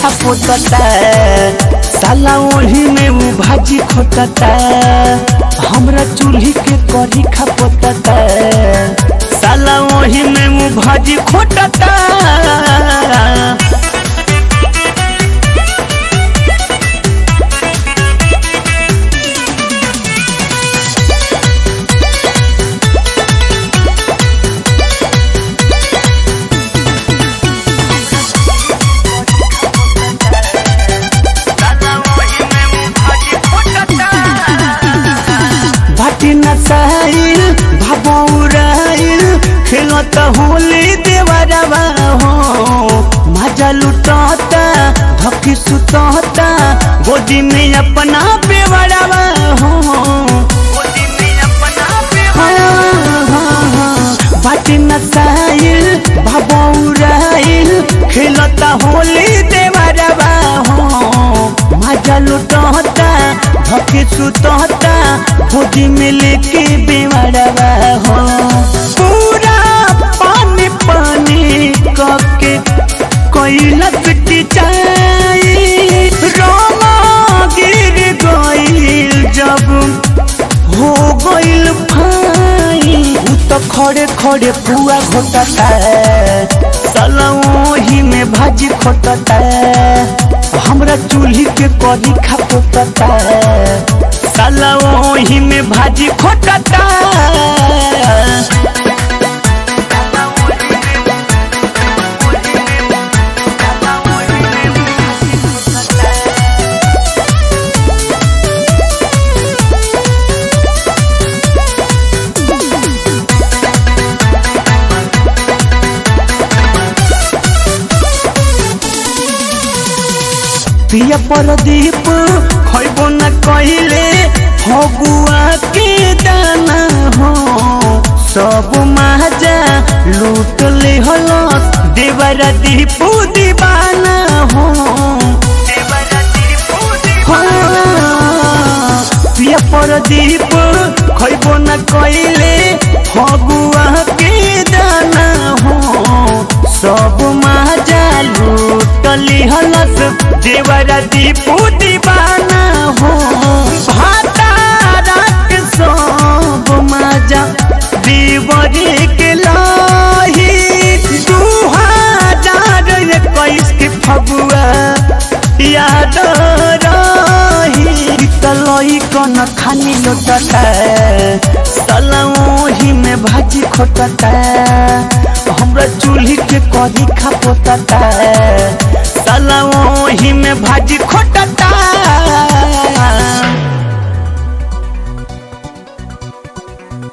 खा पोतता साला ओही में उ भाजी खोटता हमरा चूल्ही के करी खा पोतता साला ओही में उ भाजी खोटता भाटी नसाइल भबौराइल खेलत होली देवरवा हो मजा लुटता धकी सुतता गोदी में अपना बेवरवा हो बाटी नसाइल भबौराइल खेलता होली देवरवा हो मजा लुटता धके सुतता गोदी में लेके बेवरवा हो पूरा पानी पानी कके कैलक टिचाई रोमा गिर गईल जब हो गईल भाई उ तो खड़े खड़े पुआ घोटता साला ओही में भाजी खोटता हमरा चूल्ही के करी खा पोतता साला ओही में भाजी खोटता पिया परदीप खैबो न कहिले फगुआ के दाना हो सब माजा लूट ले हलो देवरा दीपू दीवाना हो हाँ, पिया परदीप खैबो न कहिले फगुआ के दाना हो सब माजा लूटली हलस देवरा दीपू दीवाना हो भातारा के सब माजा देवरे के लाही दू हजार इक्कीस के फगुआ याद रही तलई कन खानी लोटता साला ओही में भाजी खोटता हमरा चूल्ही के करी खा पोतता साला ओही में भाजी खोटता